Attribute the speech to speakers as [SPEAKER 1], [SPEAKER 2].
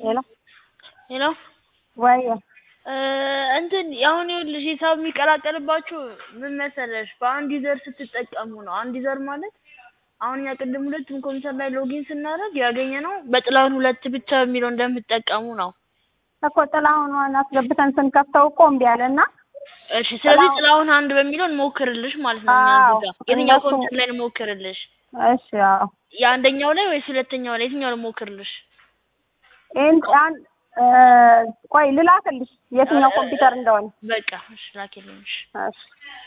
[SPEAKER 1] ሄሎ
[SPEAKER 2] ሄሎ
[SPEAKER 1] ወይ
[SPEAKER 2] እንትን አሁን ይኸውልሽ ሂሳብ የሚቀላቀልባችሁ ምን መሰለሽ በአንድ ዩዘር ስትጠቀሙ ነው። አንድ ዩዘር ማለት አሁን እኛ ቅድም ሁለቱም ኮምፒውተር ላይ ሎጊን ስናደርግ ያገኘነው በጥላሁን ሁለት ብቻ የሚለው እንደምትጠቀሙ ነው።
[SPEAKER 1] እኮ ጥላሁን አስገብተን ስንከፍተው እኮ እምቢ አለና
[SPEAKER 2] እሺ ስለዚህ
[SPEAKER 1] ጥላሁን-
[SPEAKER 2] ጥላሁን አንድ በሚለው እንሞክርልሽ ማለት ነው። እኛ
[SPEAKER 1] አዎ፣
[SPEAKER 2] እዚህ ጋር የትኛው
[SPEAKER 1] እነሱ-
[SPEAKER 2] ኮምፒውተር ላይ እንሞክርልሽ?
[SPEAKER 1] እሺ አዎ
[SPEAKER 2] የአንደኛው ላይ ወይስ ሁለተኛው ላይ የትኛው ልሞክርልሽ?
[SPEAKER 1] ይሄን ያን እ፣ ቆይ ልላክልሽ የትኛው ኮምፒውተር እንደሆነ
[SPEAKER 2] በቃ እሺ ላኪልኝ። እሺ።
[SPEAKER 1] እሺ